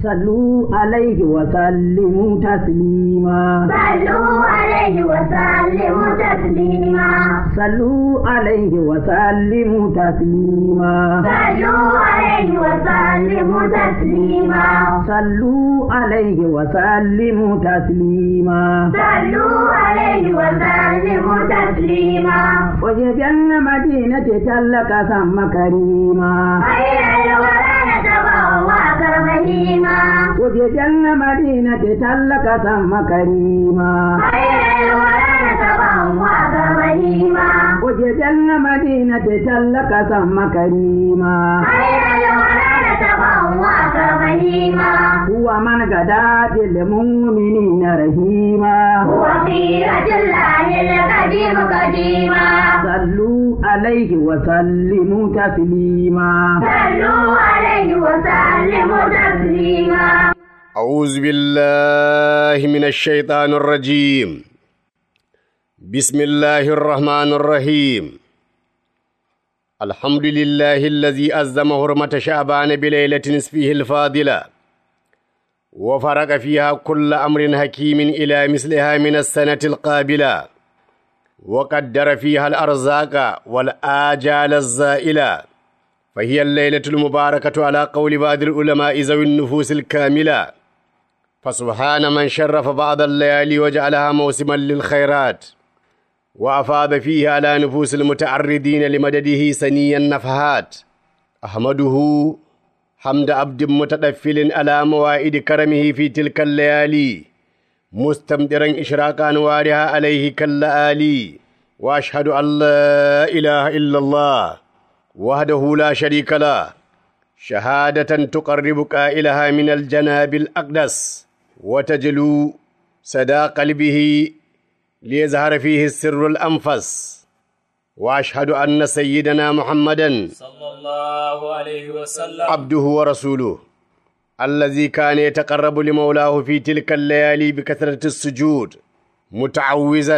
صلوا عليه وسلموا تسليما صلوا عليه وسلموا تسليما صلوا عليه وسلموا تسليما صلوا عليه وسلموا تسليما صلوا عليه وسلموا تسليما صلوا عليه وسلموا تسليما وجبن مدينة تلك ثم كريما خير الورى نتبوأ كرمهيما وجبن مدينة تلك ثم كريما خير الورى نتبوأ كرمهيما وجبن مدينة تلك ثم كريما خير الورى نتبوأ كرمهيما هو من غدا للمؤمنين رحيما هو خيرة الله القديم قديما صلوا عليه وسلموا تسليما صلوا عليه وسلموا تسليما أعوذ بالله من الشيطان الرجيم بسم الله الرحمن الرحيم الحمد لله الذي أزم حرمة شعبان بليلة نصفه الفاضلة وفرق فيها كل أمر حكيم إلى مثلها من السنة القابلة وقدر فيها الأرزاق والآجال الزائلة فهي الليلة المباركة على قول بعض العلماء ذوي النفوس الكاملة فسبحان من شرف بعض الليالي وجعلها موسما للخيرات وأفاض فيه على نفوس المتعرضين لمدده سني النفحات أحمده حمد عبد متدفل على موائد كرمه في تلك الليالي مستمدرا إشراق أنوارها عليه كاللآلي وأشهد أن لا إله إلا الله وحده لا شريك له شهادة تقرب قائلها من الجناب الأقدس وتجلو سدى قلبه ليظهر فيه السر الأنفس وأشهد أن سيدنا محمدا صلى الله عليه وسلم عبده ورسوله الذي كان يتقرب لمولاه في تلك الليالي بكثرة السجود متعوزا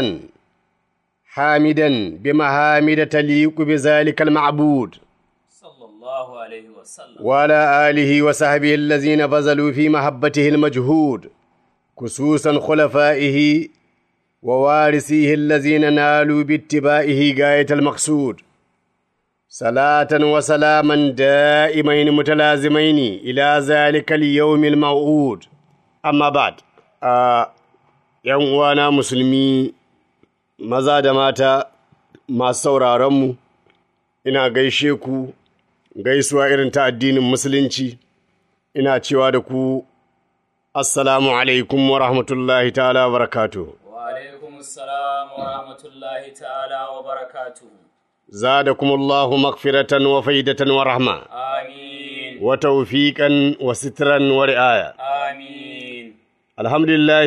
حامدا بمهامد تليق بذلك المعبود صلى الله عليه وسلم وعلى آله وصحبه الذين بذلوا في محبته المجهود خصوصا خلفائه ووارثيه الذين نالوا باتباعه غاية المقصود صلاة وسلاما دائمين متلازمين إلى ذلك اليوم الموعود أما بعد آه ‘yan uwana musulmi maza da mata masu sauraronmu ina gaishe ku gaisuwa irin ta addinin musulunci ina cewa da ku assalamu alaikum wa rahmatullahi ta'ala wa barakatuh وعليكم السلام ورحمة الله تعالى وبركاته زادكم الله مغفرة وفيدة ورحمة آمين وتوفيقا وسترا ورعاية آمين الحمد لله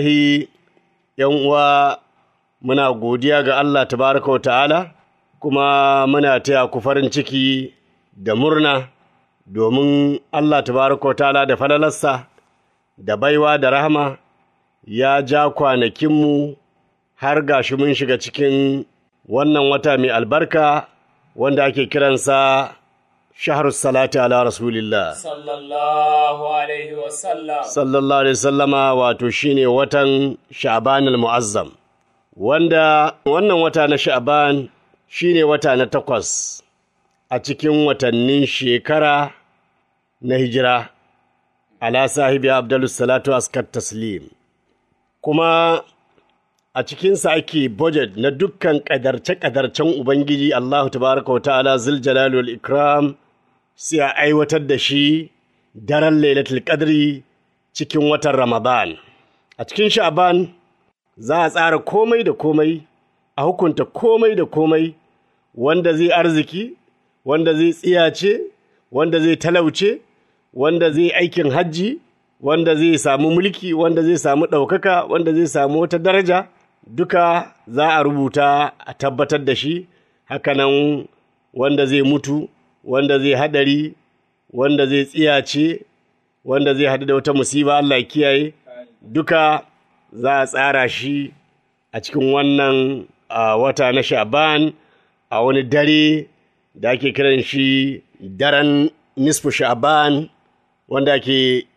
yan uwa muna godiya ga Allah tabaraka wa ta'ala kuma muna taya ku farin ciki da murna domin Allah tabaraka wa ta'ala da falalarsa da baiwa da rahama ya ja kwanakinmu har gashi mun shiga cikin wannan wata mai albarka wanda ake kiransa shahar salati ala rasulillah صلى الله عليه وسلم sallallahu alaihi sallama wato shine watan sha'ban al-mu'azzam wanda wannan wata na sha'ban shine wata na takwas a cikin watannin shekara na hijira ala sahibi abdulus salatu askar taslim kuma a cikinsa ake budget na dukkan ƙadarce-ƙadarcen ubangiji allahu tabaraka wa ta'ala zil jalali wal ikram sai a aiwatar da shi daren lailatul qadri cikin watan Ramadan. A cikin Sha'ban za a tsara komai da komai, a hukunta komai da komai, wanda zai arziki, wanda zai tsiyace, wanda zai talauce, wanda zai aikin hajji, wanda zai samu mulki, wanda zai samu ɗaukaka, wanda zai samu wata daraja, duka za a rubuta a tabbatar da shi, hakanan wanda zai mutu, wanda zai haɗari, wanda zai tsiyace, wanda zai haɗu da wata musiba Allah ya kiyaye duka za a tsara shi a cikin wannan a wata na sha'ban a wani dare da ake kiran shi daren nisfu sha'ban wanda ake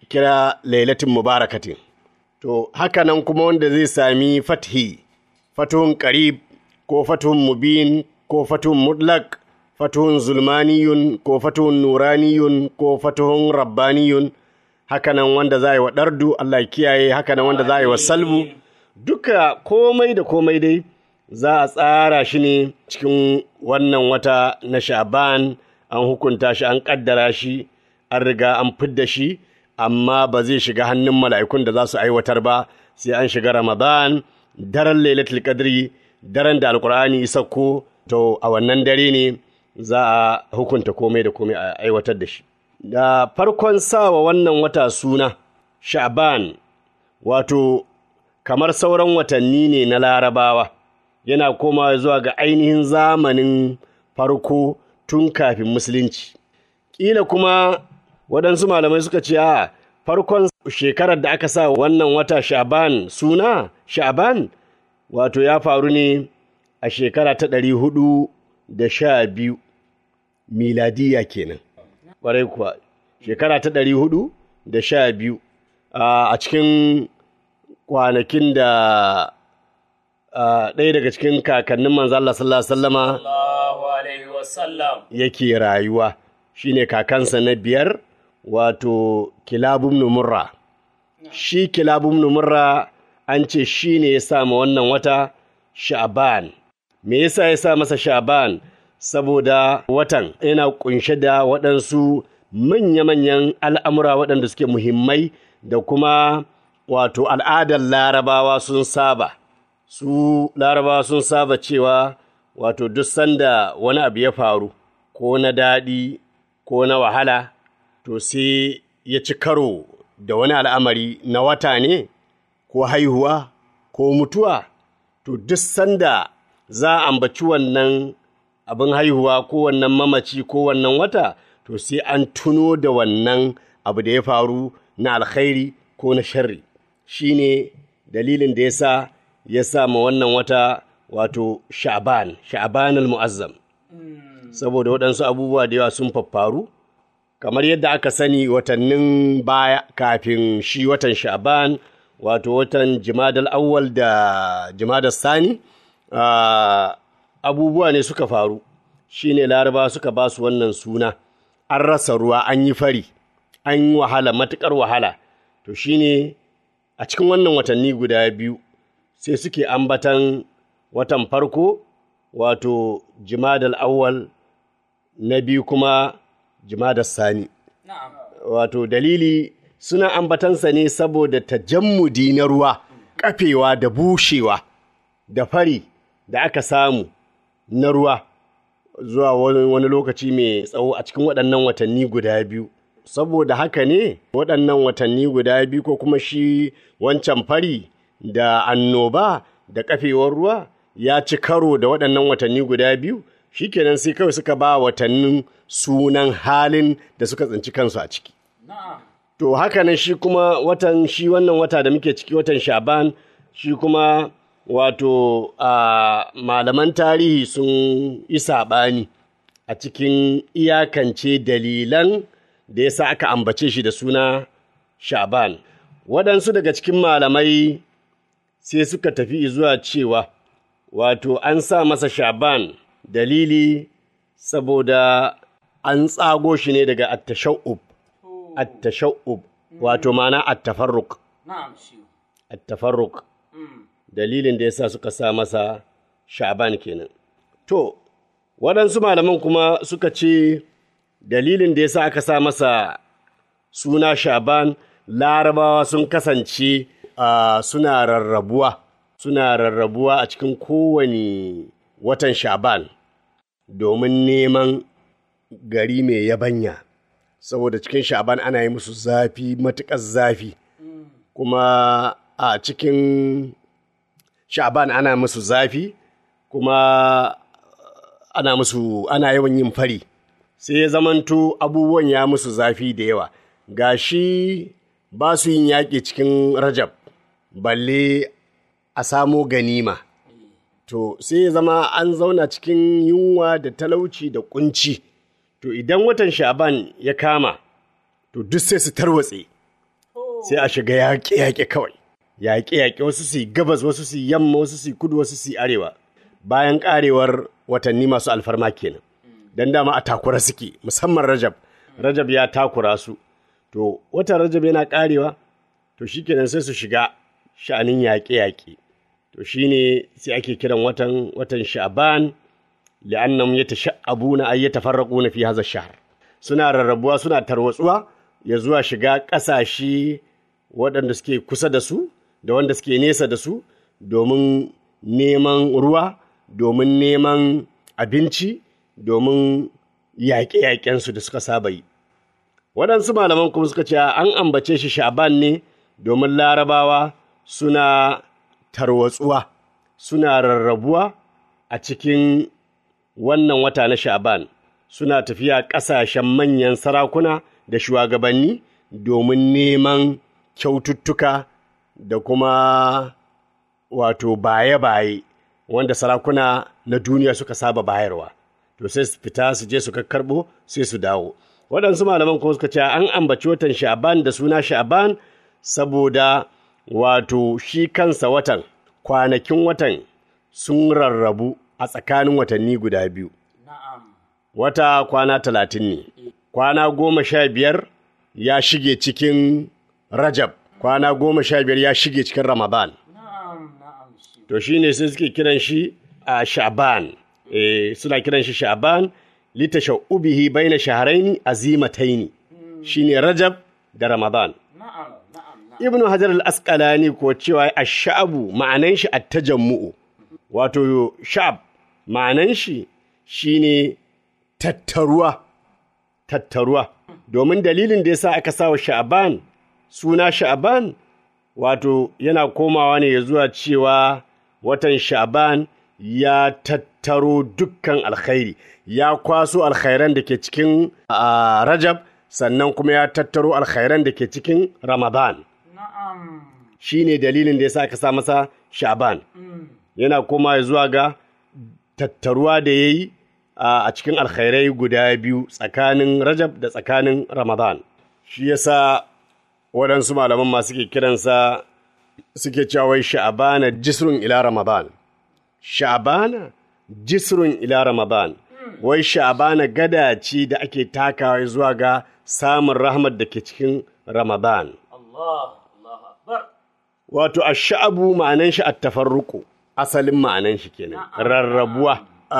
kira lailatin mubarakatin to haka nan kuma wanda zai sami fathi fatuhun qarib ko fatuhun mubin ko fatuhun mutlaq fatuhun zulmaniyun ko fatuhun nuraniyun ko fatuhun rabbaniyun haka nan wanda za a yi wa ɗardu Allah ya kiyaye haka nan wanda za a yi wa salbu duka komai da komai dai za a tsara shi ne cikin wannan wata na sha'ban an hukunta shi an kaddara shi an riga an fidda shi amma ba zai shiga hannun mala'ikun da za su aiwatar ba sai an shiga ramadan daren lailatul qadri daren da alkur'ani sauko to a wannan dare ne za a hukunta komai da komai a aiwatar da shi da farkon sawa wannan wata suna sha'ban wato kamar sauran watanni ne na larabawa yana komawa zuwa ga ainihin zamanin farko tun kafin musulunci ƙila kuma waɗansu malamai suka ce a farkon shekarar da aka sa wannan wata sha'ban suna sha'ban wato ya faru ne a shekara ta ɗari hudu da sha biyu miladiya kenan ƙwarai kuwa shekara ta ɗari hudu da sha biyu a cikin kwanakin da ɗaya daga cikin kakannin manzo Allah sallallahu alaihi wasallama Allahu alaihi wasallam. yake rayuwa shine kakansa na biyar wato kilabun numurra shi kilabun numurra an ce shi ne ya sa ma wannan wata sha'ban me yasa ya sa masa sha'ban saboda watan yana kunshe da waɗansu manya-manyan al'amura waɗanda suke muhimmai da kuma wato al'adar larabawa sun saba su larabawa sun saba cewa wato duk sanda wani abu ya faru ko na daɗi ko na wahala to sai ya ci karo da wani al'amari na wata ne ko haihuwa ko mutuwa to duk sanda za a ambaci wannan abin haihuwa ko wannan mamaci ko wannan wata to sai an tuno da wannan abu da ya faru na alkhairi ko na sharri shine dalilin da ya sa ya sa ma wannan wata wato sha'ban sha'ban al-mu'azzam saboda waɗansu abubuwa da yawa sun faffaru kamar yadda aka sani watannin baya kafin shi watan sha'ban wato watan jimadal awwal da jimadal sani ah, abubuwa ne suka faru shine laraba suka ba su wannan suna an rasa ruwa an yi fari an yi wahala matuƙar wahala to shine a cikin wannan watanni guda biyu sai suke ambatan watan farko wato jimadal awwal na biyu kuma jimadal sani Na'am. wato dalili suna ambatansa ne saboda tajammudi na ruwa kafewa da bushewa da fari da aka samu na ruwa zuwa wani, wani lokaci mai tsawo a cikin waɗannan watanni guda biyu saboda haka ne waɗannan watanni guda biyu ko kuma shi wancan fari da annoba da kafewar ruwa ya ci karo da waɗannan watanni guda biyu shikenan sai kawai suka ba watannin sunan halin da suka tsinci kansu a ciki Na'am. To haka nan shi kuma watan shi wannan wata da muke ciki watan Shaban shi kuma wato a malaman tarihi sun yi saɓani a cikin iyakance dalilan da ya sa aka ambace shi da suna Shaban. Waɗansu daga cikin malamai sai suka tafi zuwa cewa wato an sa masa Shaban dalili saboda an tsago shi ne daga attasha'ub. التشؤب wato ma'ana attafarruk Na'am shi. attafarruk Mm. dalilin da yasa suka sa masa sha'ban kenan to waɗansu malaman kuma suka ce dalilin da yasa aka sa masa suna sha'ban larabawa sun kasance ah, suna rarrabuwa suna rarrabuwa a cikin kowane watan sha'ban domin neman gari mai yabanya saboda cikin sha'ban ana yi musu zafi matuƙar zafi kuma a cikin sha'ban ana musu zafi kuma ana musu ana yawan yin fari sai ya zamanto abubuwan ya musu zafi da yawa gashi ba su yin yaƙi cikin rajab balle a samo ganima to sai ya zama an zauna cikin yunwa da talauci da kunci to idan watan sha'ban ya kama to duk sai su tarwatse sai a shiga yaƙe-yaƙe kawai yaƙe-yaƙe wasu su yi gabas wasu su yi yamma wasu su yi kudu wasu su yi arewa bayan ƙarewar watanni masu alfarma kenan dan dama a takura suke musamman rajab rajab ya takura su to watan rajab yana ƙarewa to shikenan sai su shiga sha'anin yaƙe-yaƙe to shine sai ake kiran watan watan sha'ban li'annahum yatasha'abuna ay yatafarraquna fi hadha ash-shahr suna rarrabuwa suna tarwatsuwa ya zuwa shiga ƙasashe waɗanda suke kusa da su da wanda suke nesa da su domin neman ruwa domin neman abinci domin yaƙe-yaƙensu da suka saba yi waɗansu malaman kuma suka ce an ambace shi sha'ban ne domin larabawa suna tarwatsuwa suna rarrabuwa a cikin wannan wata na sha'ban suna tafiya ƙasashen manyan sarakuna da shugabanni domin neman kyaututtuka da kuma wato baye-baye wanda sarakuna na duniya suka saba bayarwa to sai su fita su je su karɓo sai su dawo waɗansu malaman kuma suka ce an ambaci watan sha'ban da suna sha'ban saboda wato shi kansa watan kwanakin watan sun rarrabu a tsakanin watanni guda biyu Na'am. wata kwana talatin ne kwana goma sha biyar ya shige cikin rajab kwana goma sha biyar ya shige cikin ramadan Na'am. Na'am. Shi. to shi ne sai suke kiran shi a sha'ban eh, suna kiran shi sha'ban litashaubihi baina shahraini azimataini shine rajab da ramadan Na'am. Na'am. Na'am. ibnu hajar al-asqalani ko cewa ash-sha'bu ma'anan shi at-tajammu'u wato sha'ab ma'anan shi shine tattaruwa tattaruwa domin dalilin da yasa aka sawa sha'ban suna sha'ban wato yana komawa ne ya zuwa cewa watan sha'ban ya tattaro dukkan alkhairi ya kwaso alkhairan da ke cikin ah, rajab sannan kuma ya tattaro alkhairan da ke cikin ramadan Na'am. shi ne dalilin da ya sa aka sa masa sha'ban yana koma zuwa ga tattaruwa da ya yi a cikin alkhairai guda biyu tsakanin rajab da tsakanin ramadan shi ya sa waɗansu malaman ma suke kiransa suke cewa wai sha'bana jisrun ila ramadan sha'bana jisrun ila ramadan wai sha'bana gada ce da ake takawa zuwa ga samun rahmat da ke cikin ramadan Allah. Allah akbar. Wato, a sha'abu ma'anan shi a tafarruku, asalin ma'anan shi kenan, rarrabuwa.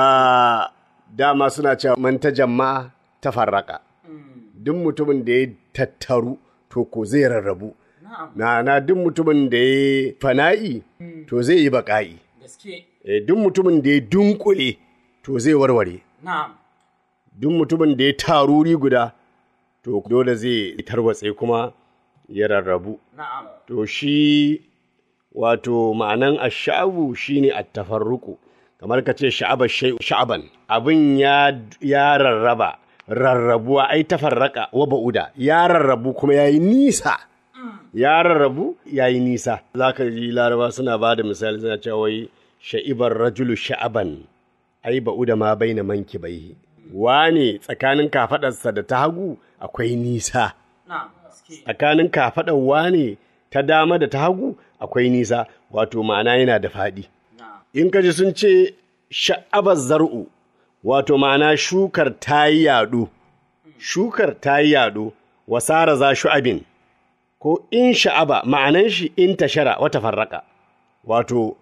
A dama suna cewa man ta jama'a tafarraka. Duk mutumin da ya tattaru, to ko zai rarrabu. Na'am. Na na duk mutumin da ya fana'i, to zai yi baƙa'i. Gaske. Eh, Duk mutumin da ya dunkule, to zai warware. Na'am. Duk mutumin da ya taruri guda, to dole zai tarwatse kuma ya rarrabu. Na'am. To shi wato ma'anan ash'abu shine at-tafarruqu kamar ka ce sha'aba shay sha'aban abin ya ya rarraba rarrabuwa ai tafarraka wa ba'uda ya rarrabu kuma yayi nisa ya rarrabu yayi nisa zaka ji laraba suna ba da misali suna cewa wai sha'ibar rajulu sha'aban ai ba'uda ma baina manki bai wane tsakanin kafadarsa da ta hagu akwai nisa Na'am. Gaske. tsakanin kafaɗar wane ta dama da ta hagu akwai nisa wato ma'ana yana da faɗi Na'am. in ka ji sun ce sha'abar zar'u wato ma'ana shukar ta yi yaɗo shukar ta yi yaɗo wasara za shu'abin ko in sha'aba ma'anan shi in tashara wata farraka wato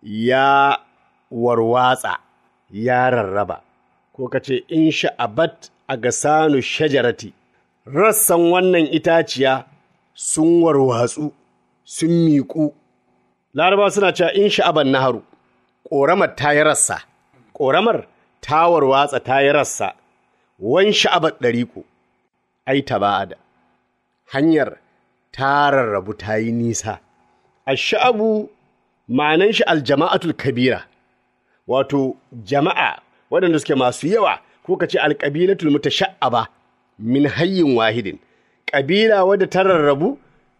ya warwatsa ya rarraba ko ka ce in sha'abat a gasanu shajarati rassan wannan itaciya sun warwatsu sun miƙu laraba suna cewa in sha'aban naharu ƙoramar ta yi rassa ƙoramar ta warwatsa ta yi rassa wan sha'abar ɗariƙo ai ta ba'ada hanyar ta rarrabu ta yi nisa a sha'abu ma'anan shi aljama'atul kabira wato jama'a waɗanda suke masu yawa ko ka ce alƙabilatul mutasha'aba min hayyin wahidin ƙabila wadda ta rarrabu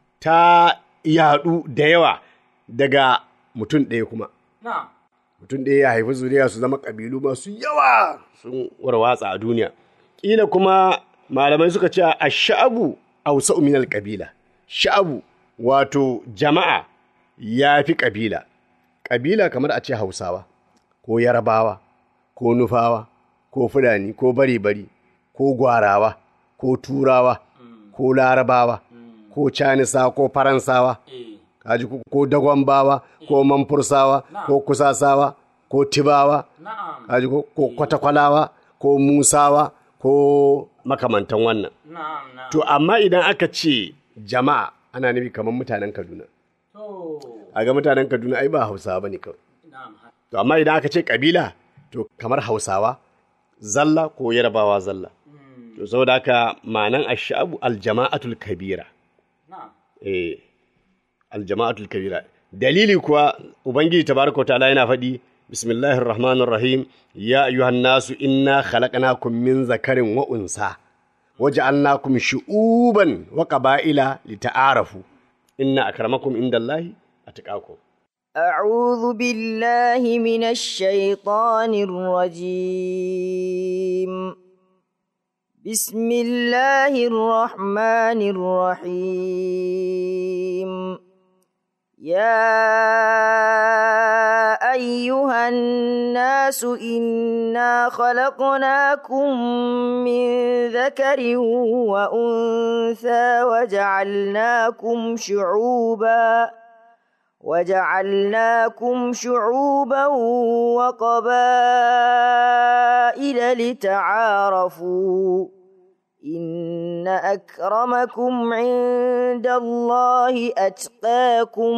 ta yaɗu da yawa daga mutum ɗaya kuma Na'am. mutum ɗaya ya haifi zuriya su zama ƙabilu masu yawa sun warwatsa a duniya ƙila kuma malamai suka ce a sha'abu a min ƙabila sha'abu wato jama'a ya fi ƙabila ƙabila kamar a ce hausawa ko yarabawa ko nufawa ko fulani ko bari-bari ko gwarawa ko turawa ko larabawa ko canisa ko faransawa eh kaji ko- ko dagwambawa ko manfursawa ko kusasawa ko tibawa na'am kaji ko ko kwatakwalawa ko musawa ko makamantan wannan na'am na'am to amma idan aka ce jama'a ana nufi kamar mutanen kaduna to a ga mutanen kaduna ai ba hausawa ba ne kawai na'am ha- to amma idan aka ce kabila to kamar hausawa zalla ko yarbawa zalla to saboda haka ma'anan ashabu aljama'atul kabira na'am eh aljama'atul kabira dalili kuwa ubangiji tabaraka wa ta'ala yana faɗi bismillahir rahmanir rahim ya ayyuhan nasu inna khalaqnakum min zakarin wa unsa waja'alnakum shu'uban wa qaba'ila lita'arafu inna akramakum indallahi atqakum أعوذ بالله من الشيطان الرجيم بسم الله الرحمن الرحيم يا أيها الناس إنا خلقناكم من ذكر وأنثى وجعلناكم شعوباً وجعلناكم شعوبا وقبائل لتعارفوا إن أكرمكم عند الله أتقاكم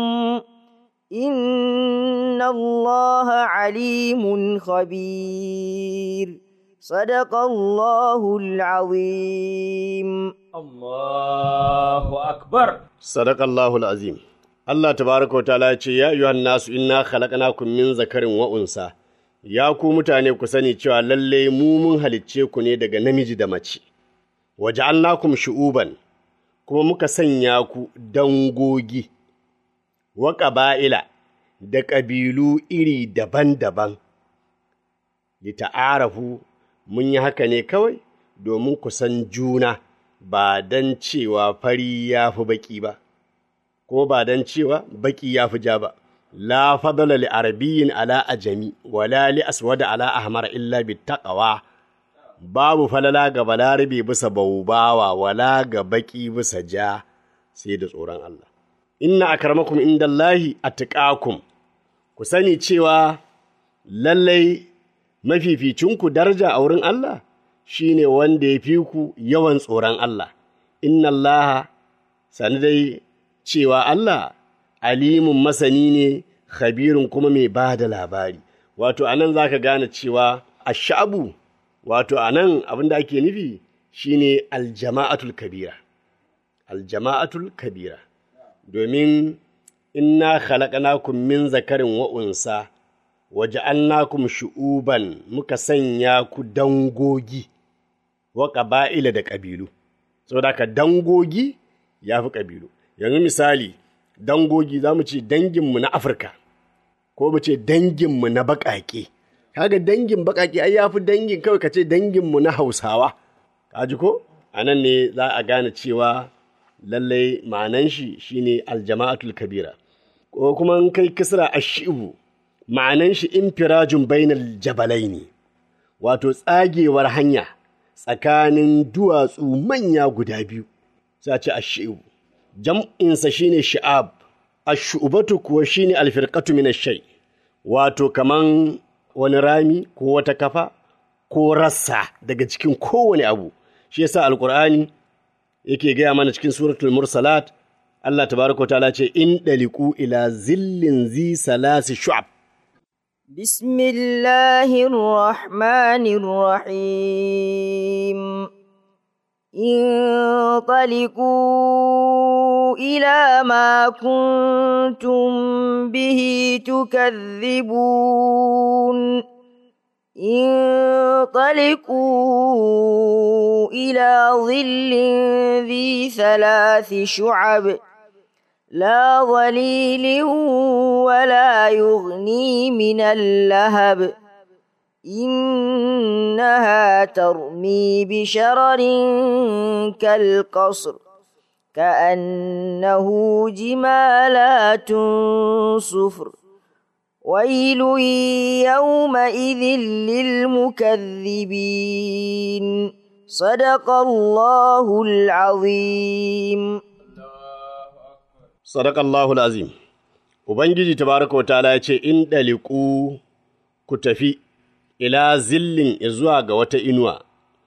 إن الله عليم خبير صدق الله العظيم Allahu akbar Sadakallahu azim Allah tabaraka wa ta'ala ya ce ya ayyuhan nasu inna khalaqnakum min zakarin wa unsa ya ku mutane ku sani cewa lalle mu mun halicce ku ne daga namiji da mace waja'alnakum shu'uban kuma muka sanya ku dangogi wa ƙaba'ila da ƙabilu iri daban-daban lita'arafu mun yi haka ne kawai domin ku san juna ba don cewa fari ya fi baƙi ba, ko ba don cewa baƙi ya fi ja ba. La fadala li arabiyyin ala ajami, wala li aswada ala ahmar illa bi taqwa babu falala ga balarabe bisa baubawa wala ga baƙi bisa ja sai da tsoron Allah. Inna akramakum indallahi atqakum ku sani cewa lallai mafificinku daraja a wurin Allah shi ne wanda ya fi ku yawan tsoron Allah, inna Allah sani dai cewa Allah alimun masani ne, khabirun kuma mai ba da labari. Wato, anan za ka gane cewa ashabu, wato, anan abin da ake nufi shi ne aljama'atul kabira. Aljama'atul kabira, domin inna khalaqnakum min zakarin wa'unsa. waja'alnakum shu'uban muka sanya ku dangogi wa ƙaba'ila da ƙabilu saboda haka dangogi ya fi ƙabilu yanzu misali dangogi za mu ce danginmu na afirka ko mu ce danginmu na baƙaƙe kaga dangin baƙaƙe ai ya fi dangin kawai ka ce danginmu na hausawa kaji ko a nan ne za a gane cewa lallai ma'anan shi shine aljama'atul kabira ko kuma in kai kisra ashibu ma'anan shi infirajun bainal jabalai ne, wato tsagewar hanya tsakanin duwatsu manya guda biyu, za ce ashi'u. Jam'insa shi ne sha'ab, ashu'ubatu kuwa shi ne alfirkatu min shai, wato kaman wani rami ko wata kafa ko rassa daga cikin kowane abu. Shi yasa Alƙur'ani yake gaya mana cikin suratul mursalat Allah tabaraka wa ta'ala ce in daliku ila zillin zi salasi shu'ab بسم الله الرحمن الرحيم انطلقوا إلى ما كنتم به تكذبون انطلقوا إلى ظل ذي ثلاث شعب لا ظليل ولا يغني من اللهب إنها ترمي بشرر كالقصر كأنه جمالات صفر ويل يومئذ للمكذبين صدق الله العظيم Sadakallahul azim. Ubangiji tabaraka wa ta'ala ya ce, In ɗaliku ku tafi, ila zillin zuwa ga wata inuwa,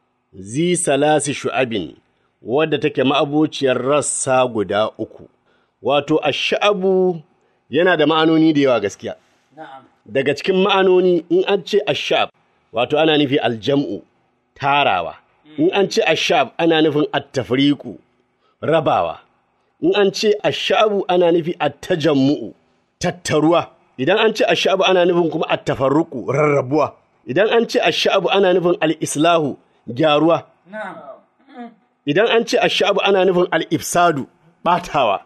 zi salasi shu'abin, wadda take ma'abociyar rassa guda uku. Wato, a sha'abu yana da ma'anoni da yawa gaskiya. Na'am. Daga cikin ma'anoni, in an ce ashab, wato ana nufi aljam'u, tarawa. In an ce ashab, ana nufin attafriku, rabawa. in an ce ashabu ana nufi attajammu'u tattaruwa idan an ce ashabu ana nufin kuma attafarruku rarrabuwa idan an ce ashabu ana nufin al-islahu gyaruwa Na'am. idan an ce ashabu ana nufin al-ifsadu batawa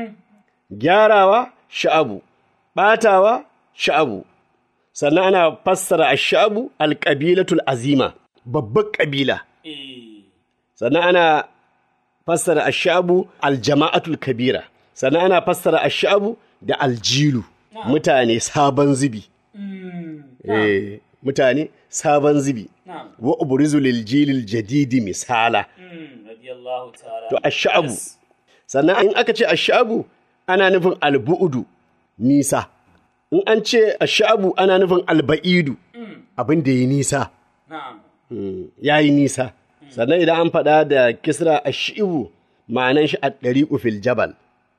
gyarawa sha'abu batawa sha'abu sannan ana fassara ashabu al-qabilatul azima babbar kabila Eh. sannan ana fassara ashabu aljama'atul kabira sannan ana fassara ashabu da aljilu mutane sabon zubi Mm. eh mutane sabon zubi Na'am. wa ubrizu lil jilil jadidi misala Mm. Radiyallahu ta'ala. to ashabu Yes. sannan in aka ce ashabu ana nufin albu'udu nisa in an ce ashabu ana nufin alba'idu abin da yi nisa Na'am. ya yi nisa sannan idan an faɗa da kisra ashibu ma'anan shi a ɗari fil jabal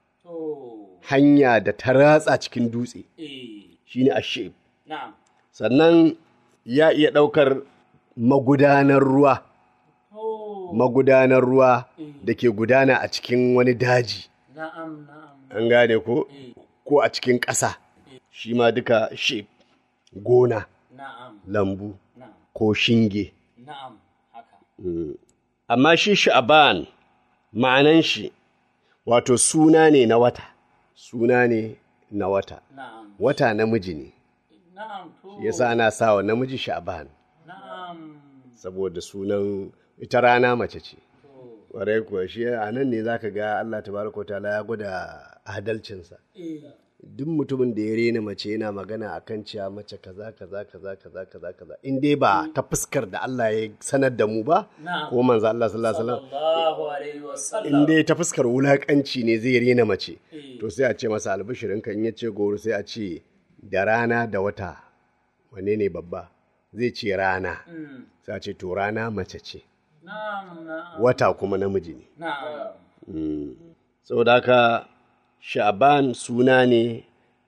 To. hanya da ta ratsa cikin dutse Eh. shine ashib Na'am. sannan ya iya ɗaukar magudanar ruwa To. magudanar ruwa da ke gudana a cikin wani daji Na'am. Na'am. an gane ko Eh. ko a cikin ƙasa shi ma duka shib gona Na'am. lambu Na'am. ko shinge Na'am. Haka. amma shi sha'aban ma'anan shi wato suna ne na wata suna ne na wata Na'am. wata namiji ne Na'am. To. yasa ana sa wa namiji sha'aban Na'am. saboda sunan ita rana mace ce To. ƙwarai kuwa shi a nan ne za ka ga Allah tabaraka wa ta'ala ya gwada adalcinsa Eh. duk mutumin da ya rena mace yana magana akan cewa mace kaza kaza kaza kaza kaza kaza in dai ba ta fuskar da Allah ya sanar da mu ba Na'am. ko manzo Allah sallallahu alaihi wasallam Sallallahu alaihi wa sallam. in dai ta fuskar wulakanci ne zai rena mace Eh. to sai a ce masa albishirin kan ya ce goro sai a ce da rana da wata wanne ne babba zai ce rana Mm. sai a ce to rana mace ce Na'am. Na'am. wata kuma namiji ne Na'am. saboda haka sha'ban suna ne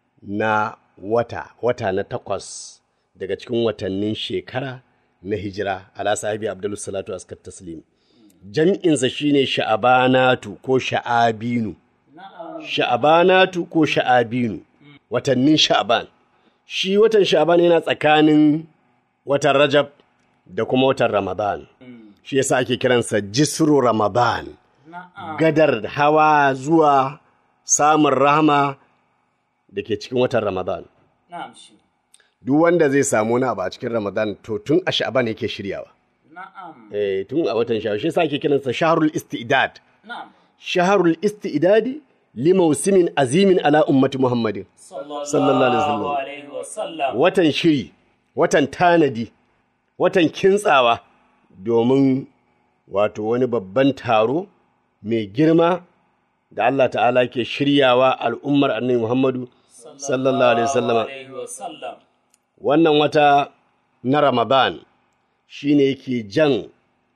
na wata wata na takwas daga cikin watannin shekara na hijira ala sahibi abdul salatu askar taslim jam'insa shine sha'abanatu ko sha'abinu Na'am. sha'abanatu ko sha'abinu watannin sha'aban shi watan sha'aban yana tsakanin watan rajab da kuma watan ramadan shi yasa ake kiransa jisru ramadan Na'am. gadar hawa zuwa samun rahama da ke cikin watan ramadan Na'am shi. duk wanda zai samu wani abu a cikin ramadan to tun a sha'aban yake shiryawa Na'am. eh tun a watan sha'aban shi yasa ake kiransa shahrul istidad Na'am. shahrul istidadi li mausimin azimin ala ummati muhammadin Sallallahu alaihi wasallam. alaihi wasallam. watan shiri watan tanadi watan kintsawa domin wato wani babban taro mai girma da Allah ta'ala ke shiryawa al'ummar annabi Muhammadu sallallahu alaihi wasallama alaihi wasallam. wannan wata na Ramadan shi ne yake jan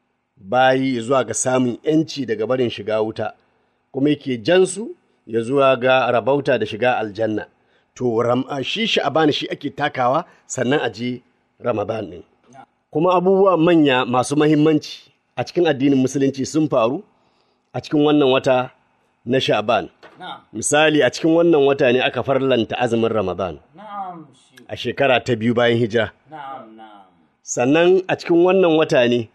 bayi zuwa ga samun ‘yanci daga barin shiga wuta, kuma yake jan su ya zuwa ga rabauta da shiga aljanna. To, ram, shi sha'aban shi ake takawa sannan a je Ramadan ɗin. Kuma abubuwa manya masu mahimmanci a cikin addinin Musulunci sun faru a cikin wannan wata na sha'aban. Na'am. Misali, a cikin wannan wata ne aka farlanta azumin Ramadan Na'am shi. a shekara ta biyu bayan hijira. Na'am. Na'am. sannan a cikin wannan wata ne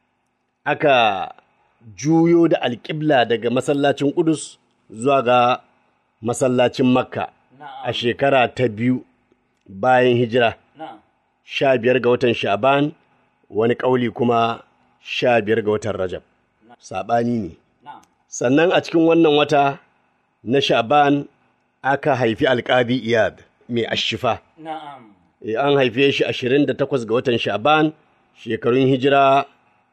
aka juyo da alƙibla daga masallacin ƙudus zuwa ga masallacin makka a shekara ta biyu bayan hijira Na'am. sha biyar ga watan sha'ban wani ƙauli kuma sha biyar ga watan rajab saɓani ne Na'am. sannan a cikin wannan wata na sha'ban aka haifi alƙadi iyad mai ashifa na'am Eh, an haife shi 28 ga watan sha'ban shekarun hijira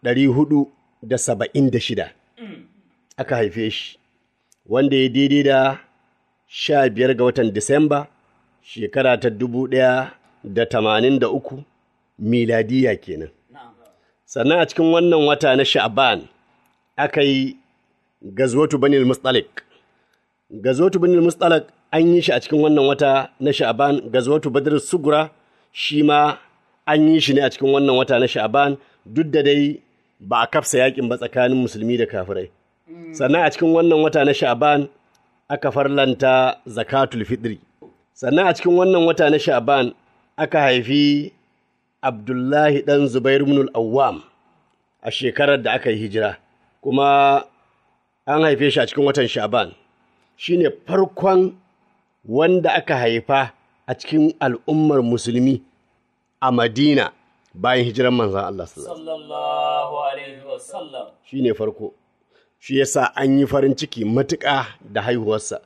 476 aka haife shi wanda ya daidai da 15 ga watan disamba shekara ta 1083 miladiya kenan na'am sannan a cikin wannan wata na sha'ban aka yi gazwatu banil mustalik gazwatu banil mustalik an yi shi a cikin wannan wata na sha'ban gazwatu badr sugura shi ma an yi shi ne a cikin wannan wata na sha'ban duk da dai ba a kafsa yakin ba tsakanin musulmi da kafirai sannan a cikin wannan wata na sha'ban aka farlanta zakatul fitri sannan a cikin wannan wata na sha'ban aka haifi Abdullahi ɗan Zubair ibn al-Awwam a shekarar da aka yi hijira, kuma an haife shi a cikin watan Sha'ban. Shi ne farkon wanda aka haifa a cikin al'ummar musulmi a Madina bayan hijiran manzan Allah sallallahu sallallahu alaihi wasallam Shi ne farko. Shi yasa an yi farin ciki matuƙa da haihuwarsa.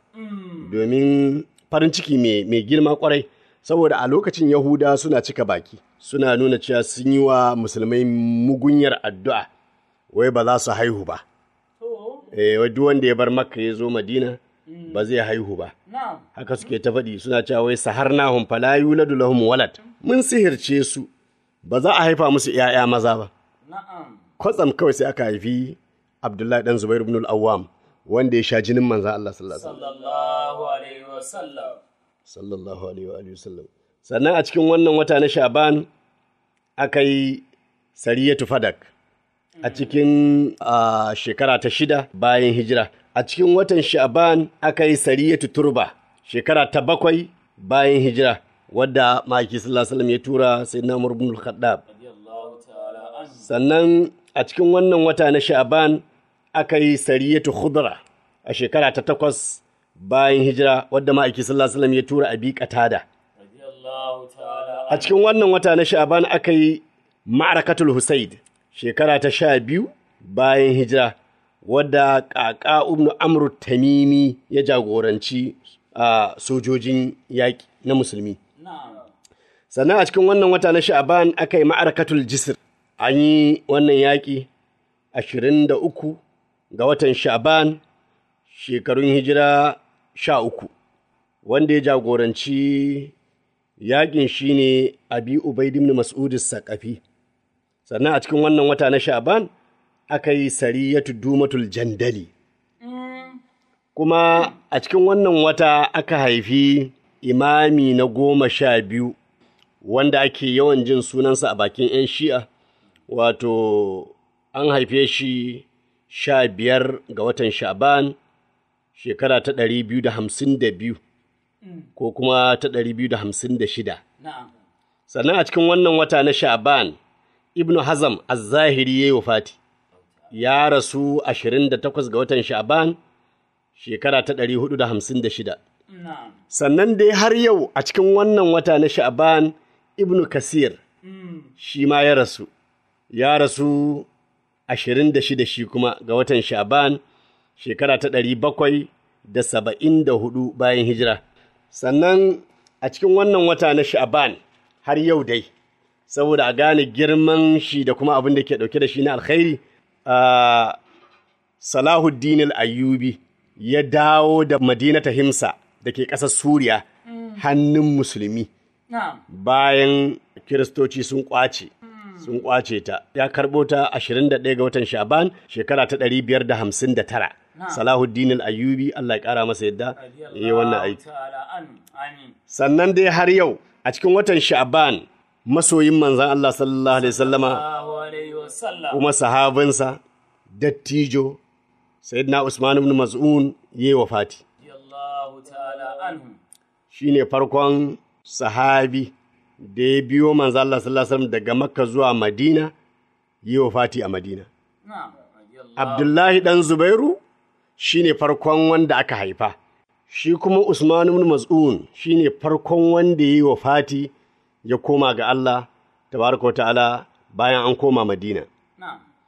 Domin farin ciki mai mai girma kwarai, saboda a lokacin Yahuda suna cika baki, suna nuna cewa sun yi wa musulmai mugunyar addu'a, wai ba za su haihu ba. to Eh, wai duk wanda ya bar Makka ya zo Madina ba zai haihu ba. na'am Haka suke ta faɗi suna cewa wai saharnahum fala yuladu lahum walad. Mun sihirce su, ba za a haifa musu ‘ya'ya maza ba. na'am kwatsam kawai sai aka haifi Abdullahi dan Zubair ibn al-Awwam wanda ya sha jinin manzan Allah sallallahu alaihi wasallam. sallallahu alaihi wasallam sallallahu alaihi wa alihi wasallam. Sannan a cikin wannan wata na Sha'ban aka yi Sariyatu Fadak a cikin ah, shekara ta shida bayan hijira. A cikin watan Sha'ban aka yi Sariyatu Turba shekara ta bakwai bayan hijira wadda Maki sallallahu alaihi wasallam ya tura Sayyidina Umar ibn al-Khattab. radiyallahu ta'ala anhu sannan a cikin wannan wata na sha'ban aka yi sariyatu khudra a shekara ta takwas bayan hijira wadda ma'aiki sallallahu alaihi wasallam ya tura abi qatada radiyallahu ta'ala a cikin wannan wata na sha'ban aka yi ma'arakatul husaid shekara ta sha biyu bayan hijira wadda ƙaƙa ibn amru tamimi ya jagoranci a sojojin yaƙi na musulmi na'am sannan a cikin wannan wata na sha'aban aka yi ma'arakatul jisr an yi wannan yaƙi ashirin da uku ga watan sha'aban shekarun hijira sha uku wanda ya jagoranci yaƙin shine abi ubaid ibn mas'ud saƙafi sannan a cikin wannan wata na sha'aban aka yi sariyatu dumatul jandali kuma a cikin wannan wata aka haifi imami na goma sha biyu wanda ake yawan jin sunansa a bakin 'yan shi'a wato an haife shi sha biyar ga watan sha'ban shekara ta ɗari biyu da hamsin da biyu ko kuma ta ɗari biyu da hamsin da shida na'am sannan a cikin wannan wata na sha'ban ibnu hazam az-zahiri ya yi wafati ya rasu 28 ga watan sha'ban shekara ta 456 na'am sannan dai har yau a cikin wannan wata na sha'ban ibnu kasir shi ma ya rasu ya rasu 26 shi kuma ga watan sha'ban shekara ta 774 bayan hijira sannan a cikin wannan wata na sha'ban har yau dai saboda a gane girman shi da kuma abin da ke dauke da shi na alkhairi a Salahuddin al-Ayyubi ya dawo da Madinata Himsa da ke ƙasar Suriya hannun musulmi na'am bayan Kiristoci sun ƙwace. Sun ƙwace ta. Ya karɓo ta 21 ga watan Shaban shekara ta 559. Salahuddin al-Ayyubi Allah ya ƙara masa yadda ya yi wannan aiki. ta'ala anhu amin Sannan dai har yau a cikin watan Sha'ban masoyin manzan Allah sallallahu alaihi wasallama sallallahu alaihi wasallam kuma sahabinsa dattijo sayyidina Usman ibn Mas'un yayi wafati radiyallahu ta'ala anhu shine farkon sahabi da ya biyo manzo Allah sallallahu alaihi wasallam daga Makka zuwa Madina yayi wafati a Madina na'am radiyallahu Abdullahi dan Zubairu shine farkon wanda aka haifa shi kuma Usman ibn Mas'un shine farkon wanda yayi wafati ya koma ga Allah tabaraka wa ta'ala bayan an koma Madina na'am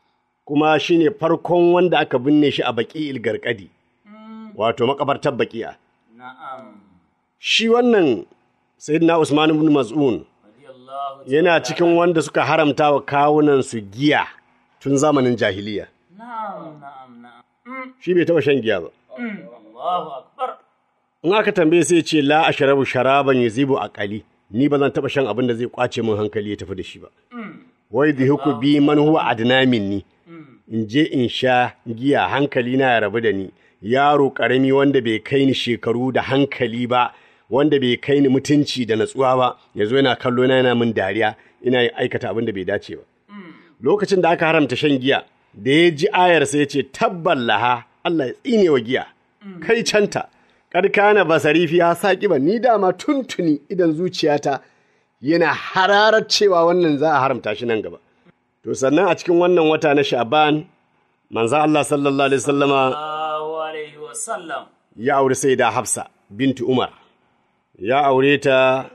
kuma shine farkon wanda aka binne shi a baki ilgarkadi wato makabartar baki'a Na'am. shi wannan sayyidina Usman ibn Maz'un Radiyallahu yana cikin wanda suka haramta wa kawunan su giya tun zamanin jahiliya Na'am, na'am, na'am. shi bai taba shan giya ba Allahu akbar. in aka tambaye sai ce la ashrabu sharaban yuzibu aqali ni ba zan taba shan abin da zai kwace min hankali ya tafi da shi ba wai dhiku bi man huwa adna minni in je in sha giya hankali na ya rabu da ni yaro karami wanda bai kai ni shekaru da hankali ba wanda bai kai ni mutunci da natsuwa ba yazo yana kallo na yana min dariya ina aikata abin da bai dace ba lokacin da aka haramta shan giya da ya ji ayar sai ya ce tabban laha Allah ya tsine wa giya kai canta karkana basari fiya saki ba ni dama tuntuni idan zuciyata yana hararar cewa wannan za a haramta shi nan gaba to sannan a cikin wannan wata na sha'ban manzo Allah sallallahu alaihi wasallama Allahu alaihi wa sallam. ya aure sai da Hafsa binti Umar ya aure ta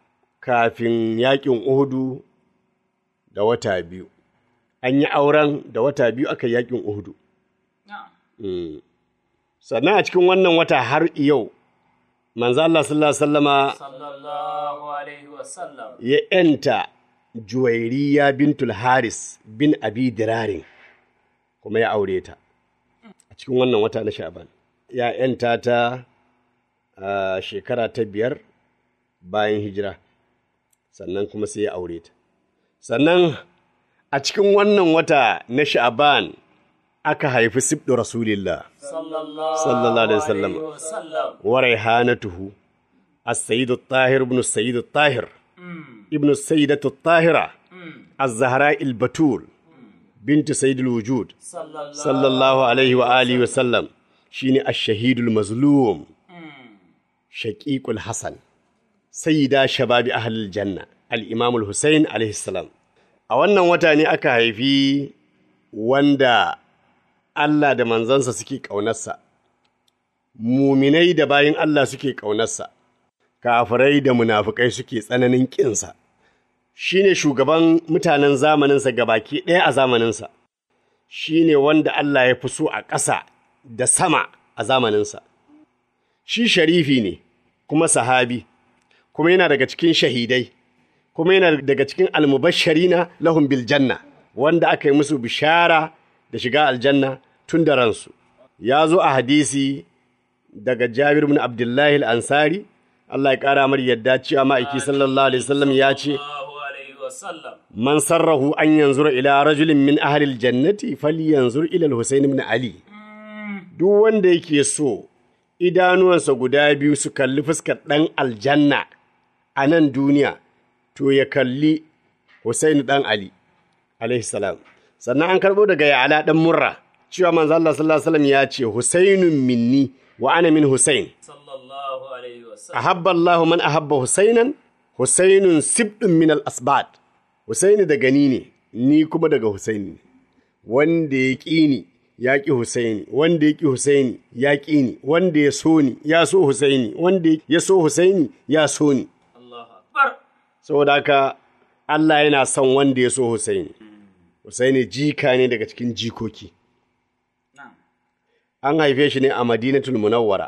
kafin yakin Uhudu da wata biyu an yi auren da wata biyu aka yi yakin Uhudu Na'am. sannan a cikin wannan wata har yau manzo Allah sallallahu alaihi wasallama Sallallahu alaihi wa sallam. ya ‘yanta Juwairiya bintul Haris bin Abi Dirarin kuma ya aure ta a cikin wannan wata na Sha'ban. Ya ‘yanta ta a shekara ta biyar bayan hijira, sannan kuma sai ya aure ta. Sannan a cikin wannan wata na Sha'ban aka haifi Sibdu Rasulillah Sallallahu sallallahu alaihi wasallam. alaihi wa sallam. wa raihanatuhu السيد الطاهر ابن السيد الطاهر ابن السيدة الطاهرة الزهراء البتول بنت سيد الوجود Sallallahu صلى الله عليه وآله وسلم شيني الشهيد المظلوم شقيق الحسن سيدة شباب أهل الجنة الإمام الحسين عليه السلام a wannan wata ne aka haifi wanda Allah da manzansa suke ƙaunarsa, muminai da bayin Allah suke ƙaunarsa, kafirai da munafukai suke tsananin ƙinsa, shi ne shugaban mutanen zamaninsa gabaki ɗaya a zamaninsa, shi ne wanda Allah ya fi so a ƙasa da sama a zamaninsa. Shi sharifi ne, kuma sahabi, kuma yana daga cikin shahidai, kuma yana daga cikin almubashirina lahum bil janna, wanda aka yi musu bishara da shiga aljanna tun da ransu. Ya zo a hadisi daga Jabir bin Abdullahi al-Ansari, Allah ya ƙara mar yadda cewa ma'aiki sallallahu alaihi wasallam ya ce, Sallallahu alaihi wa sallam. Man sarrahu an yanzura ila rajulin min ahlil jannati falyanzur ila al-Husayn ibn Ali. Duk wanda yake so idanuwansa guda biyu su kalli fuskar ɗan aljanna a nan duniya, to ya kalli Husayn ɗan Ali, alaihi salam. Sannan an karɓo daga Ya'ala ɗan Murra, cewa manzo Allah sallallahu alaihi wasallam ya ce Husaynun minni wa ana min Husayn. Sallallahu alaihi wa sallam. ahabba Allah man ahabba Husainan, Husainun sibdun min al-asbad. Husaini daga ni ne, ni kuma daga Husaini ne. Wanda ya ƙi ni, ya ƙi Husaini, wanda ya ƙi Husaini, ya ƙi ni, wanda ya so ni, ya so Husaini, wanda ya so Husaini, ya so ni. Allahu akbar. Saboda haka Allah yana son wanda ya so Husaini. Husaini jika ne daga cikin jikoki. Na'am. An haife shi ne a Madinatul Munawwara,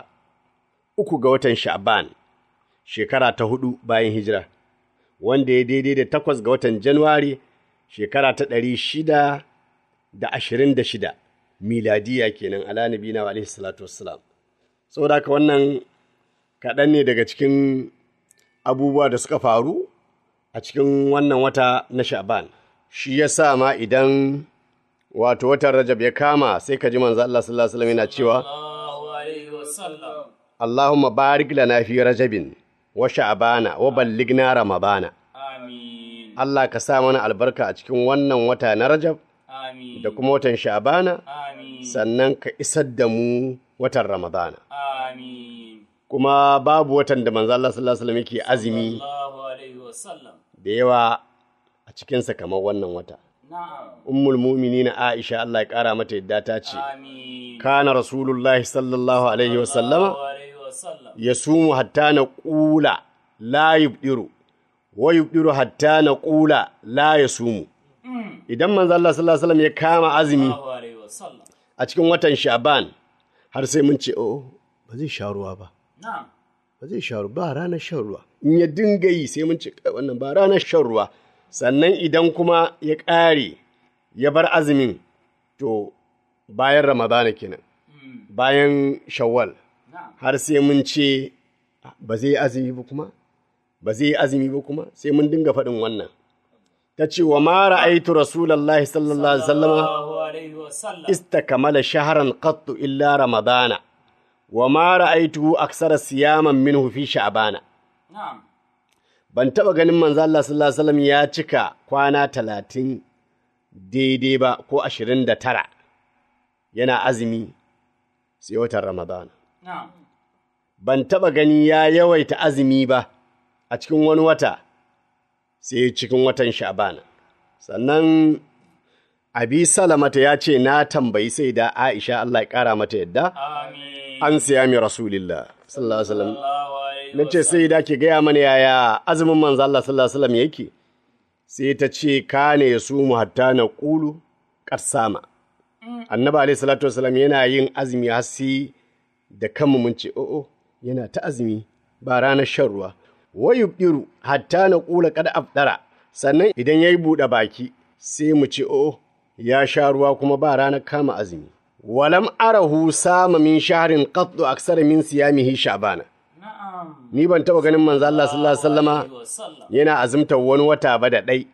uku ga watan Sha'ban, shekara ta hudu bayan hijira, wanda ya daidai da takwas ga watan Januwari, shekara ta ɗari shida da ashirin da shida, miladiya kenan ala nabina wa alaihi salatu wassalam. Saboda haka wannan kaɗan ne daga cikin abubuwa da suka faru a cikin wannan wata na Sha'ban. Shi ya sa ma idan wato watan Rajab ya kama sai ka ji manzo Allah sallallahu alaihi wasallam yana cewa Sallallahu alaihi wa sallam. Allahumma barik lana fi Rajabin wa Sha'bana wa ballighna Ramadana. Amin. Allah ka sa mana albarka a cikin wannan wata na Rajab Amin. da kuma watan Sha'bana Amin. sannan ka isar da mu watan Ramadana. Amin. Kuma babu watan da manzo Allah sallallahu alaihi wasallam yake azumi Sallallahu alaihi wa sallam. da yawa a cikinsa kamar wannan wata. Na'am. Ummul mu'minina Aisha Allah ya kara mata yadda ta ce Amin. kana Rasulullahi sallallahu alaihi wasallama Sallallahu alaihi wa sallam. yasumu hatta na ƙula la yubdiru wa yubdiru hatta na ƙula la yasumu idan manzo Allah sallallahu alaihi wasallam ya kama azumi Allahu alaihi wasallam. a cikin watan Sha'ban har sai mun ce oh ba zai sha ruwa ba Na'am. ba zai sha ruwa ba ranar shan ruwa in ya dinga yi sai mun ce "Kai, wannan ba ranar shan ruwa sannan idan kuma ya ƙare ya bar azumin to bayan ramadana kenan bayan shawwal Na'am. har sai mun ce ba zai yi azumi ba kuma ba zai yi azumi ba kuma sai mun dinga faɗin wannan ta ce wa ma ra'aitu rasulullahi sallallahu alaihi wasallam Allahu alaihi wasallam. استكمل شهرا قط إلا رمضان وما رأيته أكثر صياما منه في شعبان Na'am. ban taɓa ganin manzo Allah sallallahu alaihi wasallam ya cika kwana talatin daidai ba ko ashirin da tara yana azumi sai watan Ramadan. Na'am. Ban taɓa gani ya yawaita azumi ba a cikin wani wata sai cikin watan Sha'ban. Sannan Abi Salamata ya ce na tambayi sai da Aisha Allah ya ƙara mata yadda Amin. an siya mi Rasulillah sallallahu alaihi wasallam. Allahu alaihi na ce sai da ke gaya mana yaya azumin manzo Allah sallallahu alaihi wasallam yake sai ta ce kane ya sumu hatta na qulu qarsama annabi alaihi salatu wasallam yana yin azumi har sai da kanmu mun ce o'o yana ta azumi ba ranar shan ruwa wayubdiru hatta na qula qad afdara sannan idan yayi buɗe baki sai mu ce o'o ya sha ruwa kuma ba ranar kama azumi walam arahu sama min shahrin qattu aksara min siyamihi sha'bana Na'am. ni ban taɓa ganin manzo Allah sallallahu alaihi wasallama Alaihi wasallam. yana azumtar wani wata ba da ɗai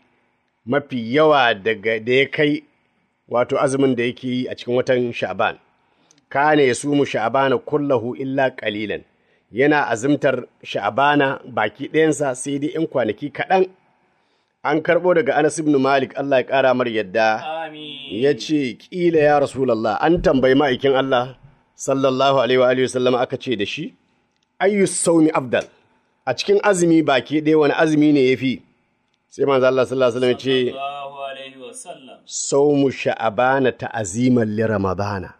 mafi yawa daga da ya kai wato azumin da yake yi a cikin watan sha'ban kana ya sumu sha'bana kullahu illa qalilan yana azumtar sha'bana baki ɗayansa sai dai in kwanaki kaɗan an karɓo daga Anas ibn Malik Allah ya ƙara mar yadda Amin. ya ce ƙila ya Rasulallah an tambayi ma'aikin Allah sallallahu alaihi wa alihi wasallam aka ce da shi ayyu saumi afdal a cikin azumi baki ɗaya wani azumi ne yafi sai manzo Allah sallallahu alaihi wasallam ya ce Allahu alaihi wasallam. saumu sha'abana ta'aziman li ramadana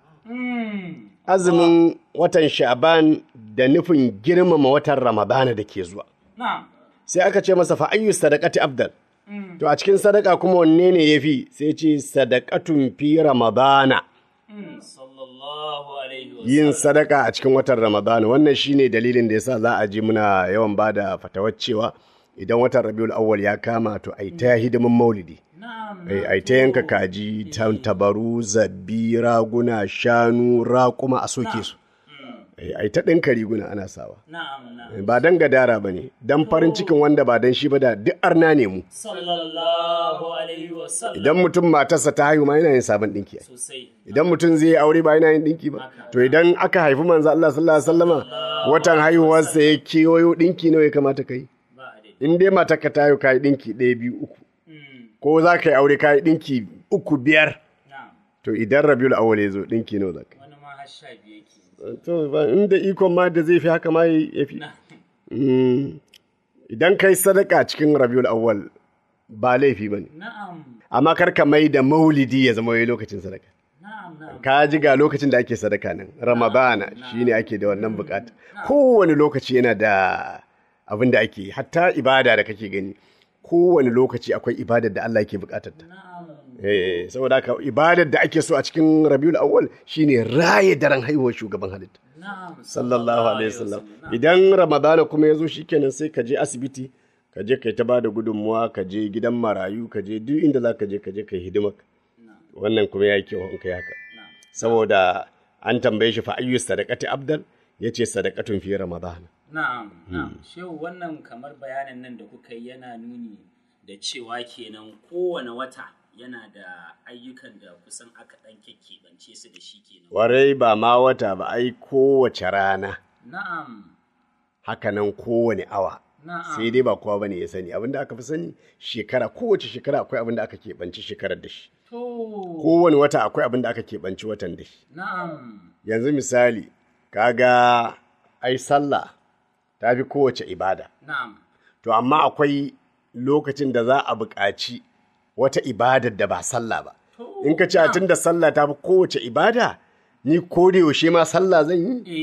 Mm. azumin watan sha'ban da nufin girmama watan ramadana da ke zuwa Na'am. sai aka ce masa fa ayyu sadaqati afdal to a cikin sadaka kuma wanne ne yafi sai ce sadaqatun fi ramadana Mm. Sallallahu alaihi wasallam. yin sadaka a cikin watan Ramadana wannan shine dalilin da yasa za a ji muna yawan bada fatawar cewa idan watan Rabiul Awwal ya kama to ai ta hidimin Maulidi Na'am. ai ai ta yanka kaji tantabaru zabbi raguna shanu raƙuma a soke su ai ai ta ɗinka riguna ana sawa Na'am. Na'am. ba dan gadara bane dan farin cikin wanda ba dan shi ba da duk arna ne mu Sallallahu alaihi wasallam. idan mutum matarsa ta haihu ma yana yin sabon ɗinki ai Sosai. idan mutum zai yi aure ba yana yin dinki ba to idan aka haifi manzo Allah sallallahu alaihi wasallama watan haihuwarsa ya kewayo dinki nawa ya kamata kai Ba a dai. in dai matar ka tayo kai dinki ɗaya biyu uku Mm. ko za ka yi aure kai dinki uku biyar Na'am. to idan rabiul awwal ya zo dinki nawa za ka Wani ma har sha biyu yake. yi to ba inda ikon ma da zai fi haka ma ya fi Mm. idan kai sadaka cikin rabiul awwal ba laifi bane Na'am. amma kar ka mai da maulidi ya zama wai lokacin sadaka Na'am. Na'am. ka ji ga lokacin da ake sadaka nan ramadana shine ake da wannan bukata kowane lokaci yana da abin da ake yi. hatta ibada da kake gani kowane lokaci akwai ibadar da Allah yake bukatar ta Na'am. eh saboda haka ibadar da ake so a cikin Rabiul Awwal shine raye daren haihuwar shugaban halitta Na'am. sallallahu alaihi wasallam idan ramadana kuma ya zo shikenan sai ka je asibiti ka je kai ta bada gudunmuwa ka je gidan marayu ka je duk inda za ka je ka je kai hidimar wannan kuma ya yi kyau in kai haka saboda an tambaye shi fa ayyu sadaqati abdal yace sadaqatun fi ramadana Na'am, na'am. Shehu wannan kamar bayanin nan da kuka yi yana nuni da cewa kenan kowane wata yana da ayyukan da kusan aka ɗan keɓance su da shi kenan. warai ba ma wata ba ai kowace rana Na'am, hakanan kowane awa na'am. sai dai ba kowa bane ya sani abinda aka fi sani shekara kowace shekara akwai abin da aka keɓanci shekarar da shi To, kowane wata akwai abin da aka keɓanci watan da shi na'am. yanzu misali kaga ai sallah ta fi kowace ibada Na'am. to amma akwai lokacin da za a buƙaci wata ibadar da ba sallah ba in ka ce a tun da sallah ta fi kowace ibada ni ko da yaushe ma sallah zan yi Eh,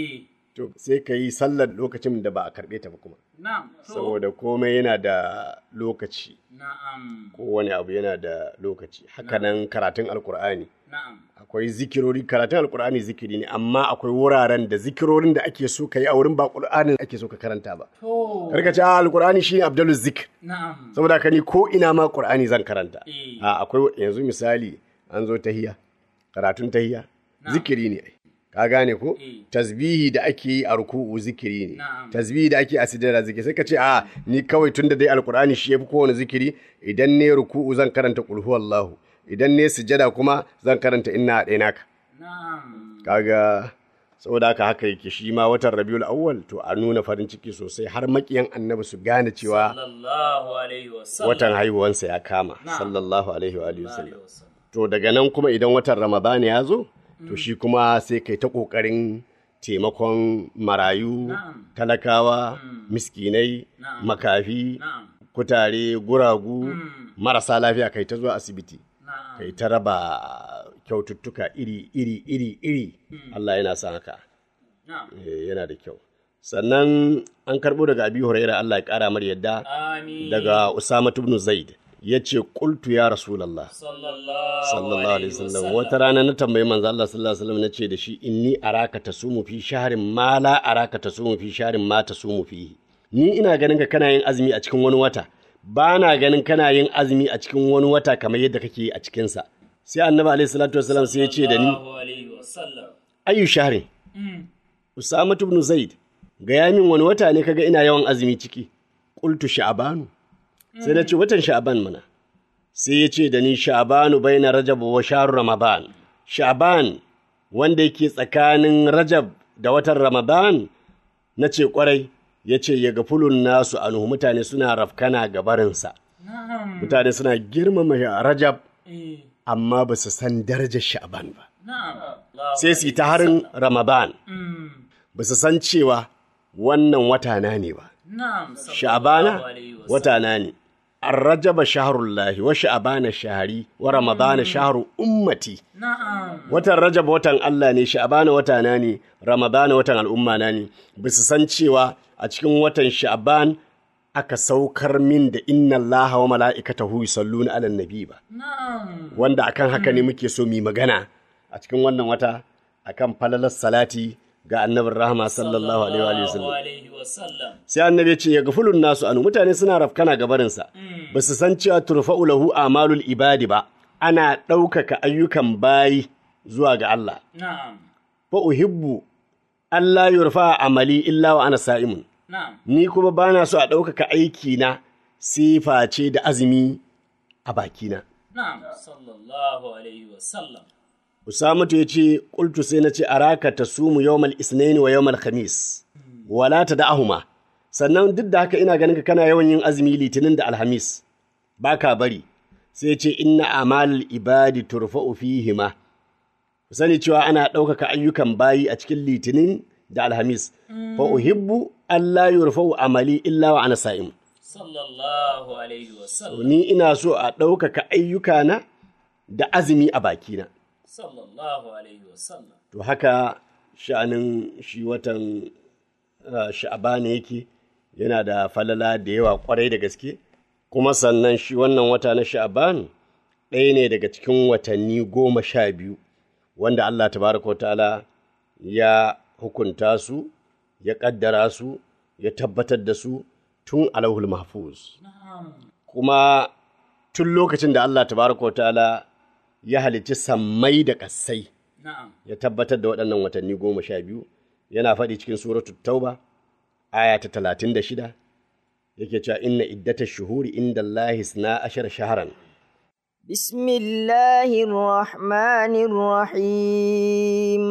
to sai ka yi sallar lokacin da ba a karɓe ta ba kuma na'am to saboda komai yana da lokaci na'am kowane abu yana da lokaci hakanan karatun alkur'ani na'am akwai zikirori karatun alkur'ani zikiri ne amma akwai wuraren da zikirorin da ake so ka yi a wurin ba ƙur'anin ake so ka karanta ba to karka ce a alkur'ani shine abdul zikr na'am saboda haka ni ko ina ma ƙur'ani zan karanta Eh. a akwai yanzu misali an zo tahiya karatun tahiya zikiri ne ai. ka gane ko Eh. tasbihi da ake yi a ruku'u zikiri ne Na'am. tasbihi da ake a sujjada zikiri sai ka ce a ni kawai tunda dai alkur'ani shi yafi kowane zikiri idan ne ruku'u zan karanta qul huwallahu idan ne sujjada kuma zan karanta inna adainaka na'am kaga saboda haka haka yake shi ma watan rabiul awwal to a nuna farin ciki sosai har makiyan annabi su gane cewa sallallahu alaihi wasallam watan haihuwansa ya kama Na'am. sallallahu alaihi wa alihi wasallam alaihi wasallam to daga nan kuma idan watan ramadana ya zo to shi kuma sai kai ta ƙoƙarin taimakon marayu Na'am. talakawa miskinai Na'am. makafi na'am kutare guragu marasa lafiya kai ta zuwa asibiti na'am kai ta raba kyaututtuka iri iri iri iri Allah yana son haka na'am Eh, yana da kyau sannan an karɓo daga abi huraira Allah ya ƙara mar yadda amin daga usama ibn zaid ya ce qultu ya rasulallah sallallahu sallallahu alaihi wasallam wata rana na tambayi manzo Allah sallallahu alaihi wasallam nace da shi inni araka tasumu fi shahrin ma la araka tasumu fi shahrin ma tasumu fihi ni ina ganin ka kana yin azumi a cikin wani wata ba na ganin kana yin azumi a cikin wani wata kamar yadda kake yi a cikin sa sai annabi alaihi salatu wasallam sai ya ce da ni sallallahu alaihi wasallam ayu shahrin Mm. usama ibn zaid gaya min wani wata ne kaga ina yawan azumi ciki qultu sha'banu sai na ce watan sha'ban mana sai ya ce da ni sha'banu baina rajab wa shahr ramadan sha'ban wanda yake tsakanin rajab da watan ramadan na ce kwarai ya ce ya gafulun nasu anhu mutane suna rafkana ga barinsa na'am mutane suna girmama rajab eh amma ba su san darajar sha'ban ba na'am sai su yi ta harin ramadan Mm. ba su san cewa wannan wata na ne ba na'am sha'bana sallallahu alaihi wasallam. wata na ne arrajaba shaharullahi wa sha'bana shahari wa ramadana shaharu ummati na'am watan rajab watan Allah ne sha'bana wata na ne ramadana watan al'umma na ne ba su san cewa a cikin watan sha'ban aka saukar min da inna Allah wa mala'ikatahu yusalluna 'alan nabi ba na'am wanda akan haka ne muke so mu yi magana a cikin wannan wata akan falalar salati ga annabin rahama sallallahu alaihi wa sallam sallallahu alaihi wasallam sai annabi ya ce ya gafulun nasu anu mutane suna rafkana gabarinsa ba su san cewa turfa'u lahu amalul ibadi ba ana ɗaukaka ayyukan bayi zuwa ga Allah na'am fa uhibbu Allah yurfa amali illa wa ana sa'imun na'am ni kuma bana so a ɗaukaka aiki na sifa ce da azumi a bakina na'am sallallahu alaihi wasallam Usamatu ya ce, Ƙultu sai na ce, Araka ta sumu yawmal isnaini wa yawmal khamis, wala ta da'ahuma. Sannan duk da haka ina ganin ka kana yawan yin azumi litinin da alhamis, ba ka bari, sai ce inna amal ibadi turfa'u fihima. Ku sani cewa ana ɗaukaka ayyukan bayi a cikin litinin da alhamis, fa uhibbu Allah yurfa'u amali illa wa ana sa'im. sallallahu alaihi wasallam Ni ina so a ɗaukaka ayyukana da azumi a bakina. sallallahu alaihi wasallam To haka sha'anin shi watan uh, sha'abana yake yana da falala da yawa kwarai da gaske, kuma sannan shi wannan wata na sha'aban ɗaya ne daga cikin watanni goma sha biyu wanda Allah tabaraka wa ta'ala ya hukunta su, ya ƙaddara su, ya tabbatar da su tun alauhul mahfuz. Kuma tun lokacin da Allah tabaraka wa ta'ala ya halicci sammai da ƙasai. na'am ya tabbatar da waɗannan watanni goma sha biyu yana faɗi cikin suratul tauba aya ta talatin da shida yake cewa inna iddata shuhuri inda Allahi sna ashar shaharan بسم الله الرحمن الرحيم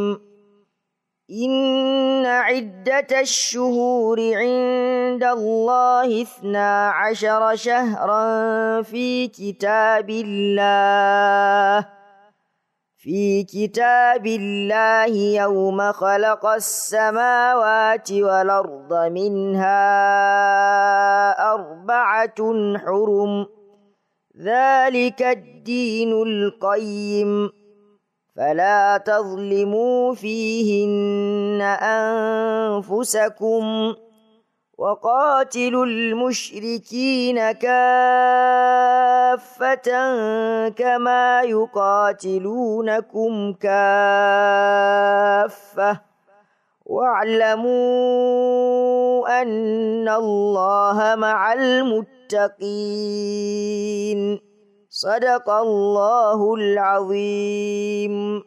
إن عدة الشهور عند الله اثنا عشر شهرا في كتاب الله في كتاب الله يوم خلق السماوات والأرض منها أربعة حرم ذلك الدين القيم فلا تظلموا فيهن أنفسكم وقاتلوا المشركين كافة كما يقاتلونكم كافة واعلموا أن الله مع المتقين صدق الله العظيم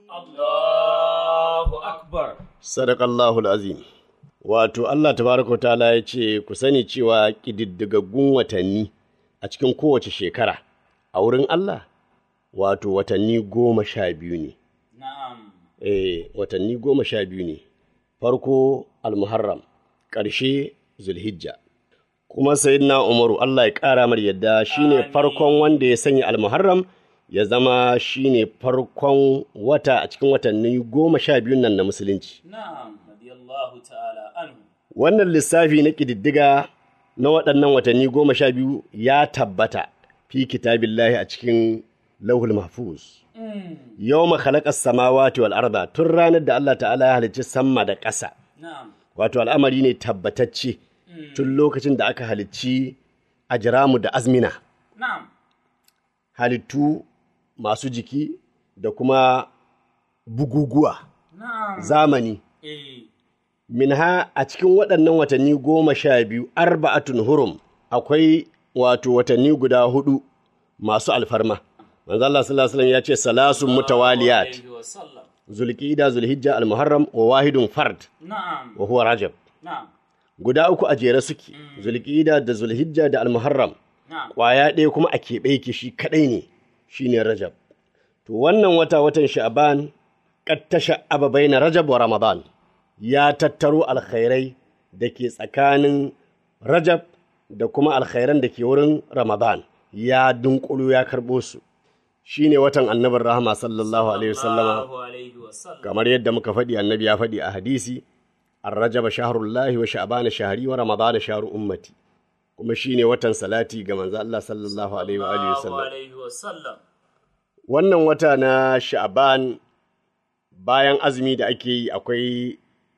Allahu Akbar. Sadakallahul azim. Wato Allah tabaraka ta'ala ya ce ku sani cewa ƙididdigaggun watanni a cikin kowace shekara a wurin Allah wato watanni goma sha biyu ne. Na'am. Eh, watanni goma sha biyu ne. Farko Al-Muharram, ƙarshe Zulhijja. Kuma Sayyidina Umaru Allah ya ƙara mar yadda shine Amin. farkon wanda ya sanya Al-Muharram ya zama shine farkon wata a cikin watanni goma sha biyun nan na Musulunci. Na'am. Radiyallahu ta'ala anhu. Wannan lissafi na ƙididdiga na waɗannan watanni goma sha biyu ya tabbata fi kitabillahi a cikin lauhul mahfuz. Yau khalaƙas samawati wal arda tun ranar da Allah ta'ala ya halicci sama da ƙasa. Na'am. Wato al'amari ne tabbatacce tun lokacin da aka halicci ajiramu da azmina. Na'am. Halittu masu jiki da kuma buguguwa Na'am. zamani. Eh. minha a cikin waɗannan watanni goma sha biyu arba'atun hurum akwai wato watanni guda hudu masu alfarma manzo Allah sallallahu alaihi wasallam ya ce salasun mutawaliyat Alaihi wa sallam. zulqa'ida zulhijja almuharram wa wahidun fard Na'am. wa huwa rajab Na'am. guda uku a jere suke zulqa'ida da zulhijja da almuharram Na'am. kwaya ɗaya kuma a keɓe yake shi kaɗai ne shine rajab to wannan wata watan sha'ban qad tasha'aba baina rajab wa ramadan ya tattaro alkhairai da ke tsakanin rajab da kuma alkhairan da ke wurin ramadan ya dunkulu ya karɓo su shine watan annabin rahama sallallahu alaihi wasallama Allahu alaihi wa sallam. kamar yadda muka faɗi annabi ya faɗi a hadisi الرجب شهر الله وشعبان شهري ورمضان شهر أمتي kuma shine watan salati ga manzo Allah sallallahu alaihi wa alihi Allahu wasallam alaihi wa sallam. wannan wata na Sha'ban bayan azumi da ake yi akwai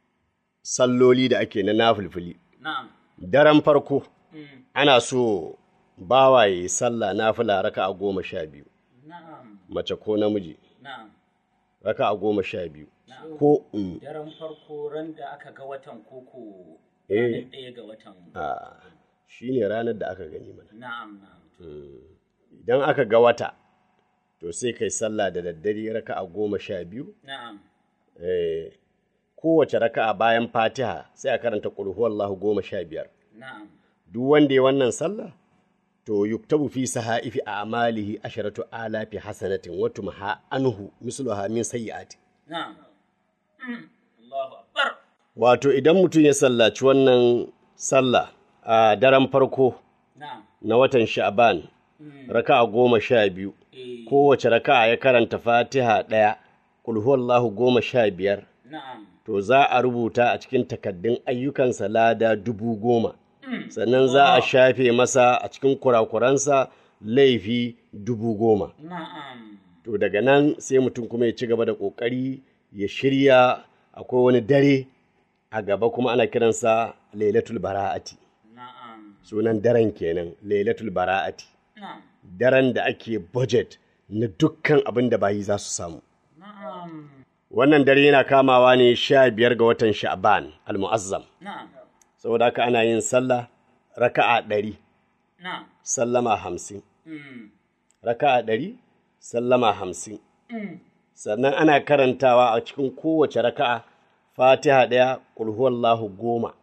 salloli da ake na nafilfili Na'am. daren farko Mm. ana so bawaye sallah nafila raka'a goma sha biyu Na'am. mace ko namiji Na'am. raka'a goma sha biyu ko mm, Daren farko ran da aka ga watan koko Eh. ranar ɗaya ga watan. a shine ranar da aka gani mana Na'am. Na'am. idan aka ga wata to sai kai sallah da daddare raka'a goma sha biyu Na'am. eh, kowace raka'a bayan fatiha sai a karanta qul huwallahu goma sha biyar Na'am. duk wanda ya wannan sallah to yuktabu fi sahaifi a'malihi asharatu alafi hasanatin wa tumha anhu misluha min sayyi'ati Na'am. Mm. Allahu Akbar. wato idan mutum ya sallaci wannan sallah a daren farko Na'am. na watan sha'ban raka'a goma sha biyu Eh. kowace raka'a ya karanta fatiha ɗaya qul huwallahu goma sha biyar Na'am. to za a rubuta a cikin takaddun ayyukansa lada dubu goma sannan za a shafe masa a cikin kurakuransa laifi dubu goma Na'am. to daga nan sai mutum kuma ya ci gaba da ƙoƙari ya shirya akwai wani dare a gaba kuma ana kiransa lailatul bara'ati Na'am. sunan daren kenan lailatul bara'ati Na'am. daren da ake budget na dukkan abin da bayi za su samu Na'am. wannan dare yana kamawa ne sha biyar ga watan sha'ban al-mu'azzam Na'am. saboda haka ana yin sallah raka'a ɗari Na'am. sallama hamsin Mm. raka'a ɗari sallama hamsin Mm. sannan ana karantawa a cikin kowace raka'a fatiha ɗaya ƙulhuwallahu goma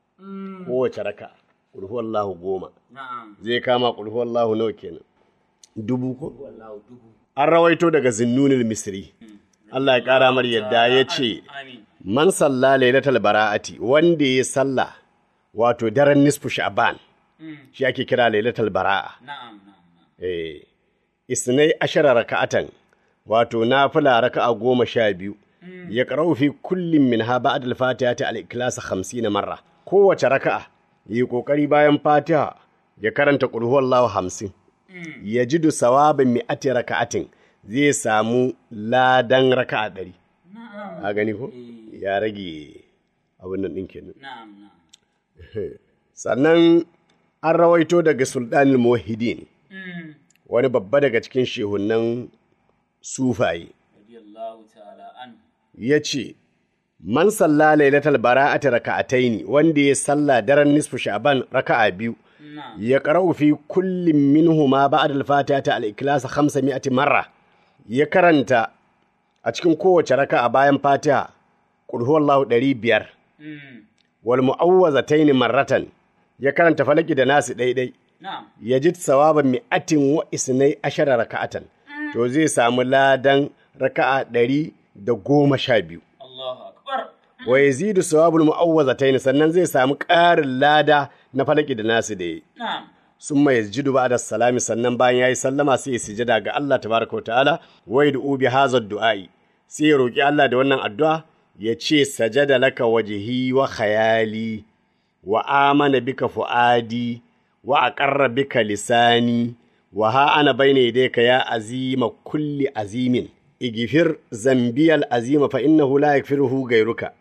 kowace raka'a ƙulhuwallahu goma Na'am. zai kama ƙulhuwallahu nawa kenan dubu ko Wallahu dubu. an rawaito daga zinnunil misri Allah ya ƙara mar yadda ya ce Amin. man salla lailatul bara'ati wanda ya salla wato daren nisfu sha'ban shi ake kira lailatul bara'a Na'am. Na'am. na'am. eh isnai ashara raka'atan wato nafila raka'a goma sha biyu ya qara'u fi kullin min ha ba'da al-fatihati al-ikhlas 50 marra kowace raka'a yi kokari bayan fatiha ya karanta qul huwallahu 50 yajidu sawaban mi'ati raka'atin zai samu ladan raka'a ɗari na'am a gani ko Eh. ya rage abin nan ɗin kenan na'am na'am sannan an rawaito daga sultanul muwahhidin Mm. wani babba daga cikin shehunan sufaye radiyallahu ta'ala an ya ce man salla lailatul bara'ati raka'ataini wanda ya salla daren nisfu sha'ban raka'a biyu na'am ya qara'u fi kullin minhuma ba'da al-fatiha ta al-ikhlas 500 marra ya karanta a cikin kowace raka'a bayan fatiha qul huwallahu 500 Mm. wal mu'awwazataini marratan ya karanta falaki da nasu daidai na'am yajid sawaban mi'atin wa isnai ashara raka'atan to zai samu ladan raka'a ɗari da goma sha biyu Allahu akbar wa yazidu sawabul mu'awwazatayn sannan zai samu ƙarin lada na falaki da nasu da yi na'am summa yasjudu ba'da salami sannan bayan yayi sallama sai ya sujada ga Allah tabaraka wa ta'ala wa yad'u bi hadha du'ai sai ya roki Allah da wannan addu'a ya ce sajada laka wajhi wa khayali wa amana bika fuadi wa aqarra bika lisani wa ha ana bayna yadayka ya azima kulli azimin igfir zambiyal azima fa innahu la yaghfiruhu ghayruka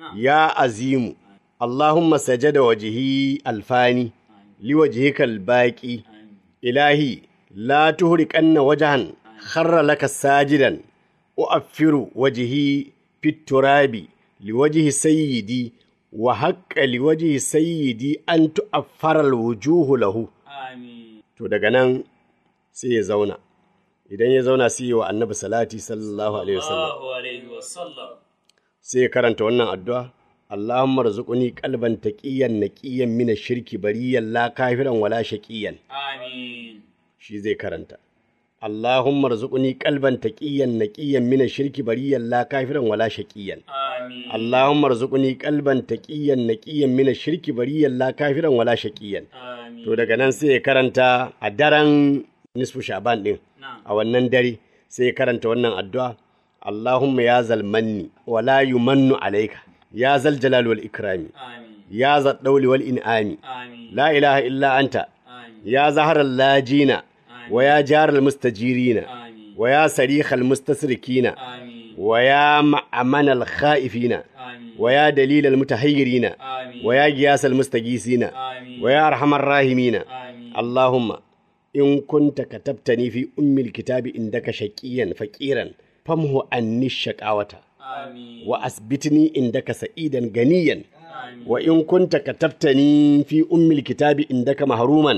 ya azimu اللهم سجد وجهي الفاني لوجهك الباقي إلهي لا تهركن وجها خر لك ساجدا أؤفر وجهي في التراب لوجه سيدي وحق لوجه سيدي أن تؤفر الوجوه له amin to daga nan sai ya zauna idan ya zauna sai ya wa annabi salati sallallahu alaihi wasallam Allahu alaihi wasallam sai ya karanta wannan addu'a Allahumma rzuqni qalban taqiyan naqiyan min ash-shirki bariyan la kafiran wala shaqiyan amin shi zai karanta Allahumma rzuqni qalban taqiyan naqiyan min ash-shirki bariyan la kafiran wala shaqiyan amin Allahumma rzuqni qalban taqiyan naqiyan min ash-shirki bariyan la kafiran wala shaqiyan amin to daga nan sai ya karanta a daren nisfu sha'ban din na'am a wannan dare sai ya karanta wannan addu'a Allahumma ya zalmanni wa la yumannu alayka ya zal jalal wal ikrami amin ya zal dawli wal in'ami amin la ilaha illa anta amin ya zahar lajina wa ya jar al mustajirina amin wa ya sarikh al mustasrikina amin wa ya ma'amana al khaifina amin wa ya dalil al mutahayyirina amin wa ya giyas al mustagisina amin wa ya arhamar rahimina amin اللهم إن كنت كتبتني في أم الكتاب عندك شقيا فقيرا فامه عني الشقاوة amin وأثبتني عندك سعيدا غنيا amin وإن كنت كتبتني في أم الكتاب عندك محروما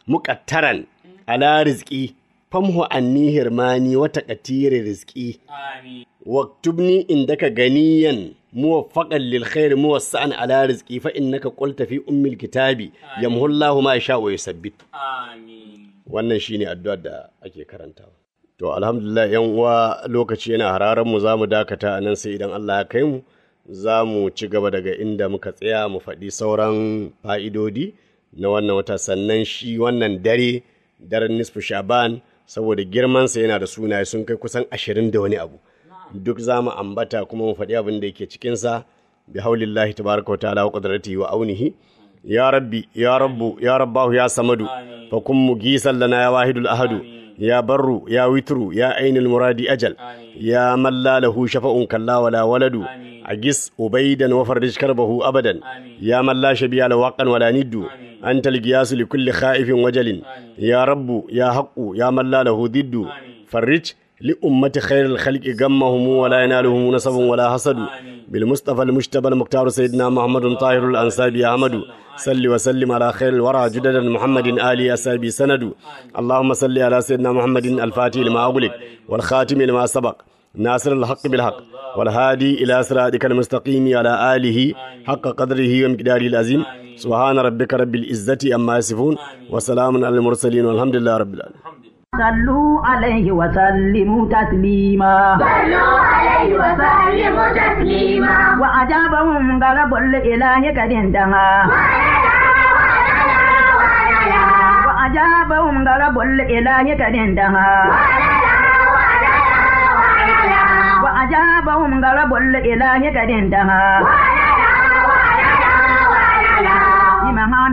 مقترا على رزقي فامه عني هرماني وتقتير رزقي amin واكتبني عندك غنيا موفقا للخير موسعا على رزقي فإنك قلت في أم الكتاب يمحو الله ما يشاء ويثبت amin wannan shine addu'ar da ake karantawa to alhamdulillah yan uwa lokaci yana hararan mu zamu dakata a nan sai idan Allah ya kai mu za mu ci gaba daga inda muka tsaya mu faɗi sauran fa'idodi na wannan wata sannan shi wannan dare daren nisfu shaban saboda girmansa yana da sunaye sun kai kusan ashirin da wani abu duk za mu ambata kuma mu faɗi abin da yake cikinsa bi haulillahi tabaraka wa ta'ala wa qudratihi wa aunihi ya rabbi ya rabbu ya rabbahu ya samadu fa kun mugisan lana ya wahidul ahadu ya barru ya witru ya ainul muradi ajal ya man la lahu shafa'un kalla wala waladu agis ubaidan wa farrij karbahu abadan ya man la shabiya la waqan wala niddu anta al-giyas li kulli khaifin wajalin ya rabbu ya haqqu ya man la lahu diddu farrij لأمة خير الخلق غمهم ولا ينالهم نصب ولا حسد بالمصطفى المجتبى المختار سيدنا محمد طاهر الأنسابي أحمد صل وسلم على خير الورى جددا محمد آل أسابي سند اللهم صل على سيدنا محمد الفاتح لما أغلق والخاتم لما سبق ناصر الحق بالحق والهادي إلى صراطك المستقيم على آله حق قدره ومقداره العظيم سبحان ربك رب العزة أما يصفون وسلام على المرسلين والحمد لله رب العالمين صلوا عليه وسلموا تسليما صلوا عليه وسلموا تسليما وأجابهم غلب الإله قد انتهى وأجابهم غلب الإله قد انتهى وأجابهم غلب الإله قد انتهى بمهام